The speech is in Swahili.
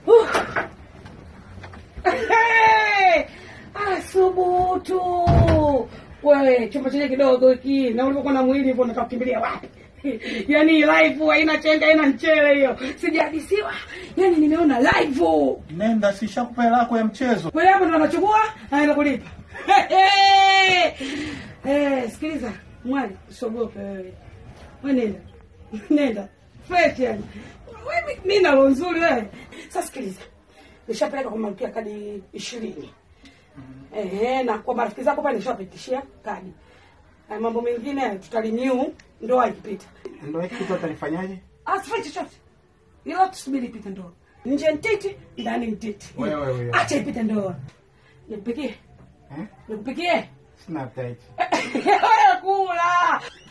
Uh. Hey! Asubutu wewe, chumba chenye kidogo hiki, na ulivyokuwa na mwili hivyo, unataka kukimbilia wapi? Yaani live haina chenga, haina mchele hiyo, sijahadisiwa. Yaani nimeona live Nenda, sishakupa hela yako ya mchezo. kweli, hapo ndo anachukua anaenda kulipa. Eh, sikiliza mwali, usiogope wewe, wewe nenda nenda fresh yani. Wewe mimi na roho nzuri wewe. Sasa sikiliza, nishapeleka kwa malkia kadi ishirini ehe, na kwa marafiki zako pale nishawapitishia kadi. Haya mambo mengine tutarenew ndoa ikipita. Ndio hiki kitu atanifanyaje? Asifanye chochote, ila tusubiri ipite ndoa. Nje ntiti, ndani ntiti. Wewe, wewe. Acha ipite ndoa. Nikupikie, Eh? nikupikie. Sina appetite. Wewe kula.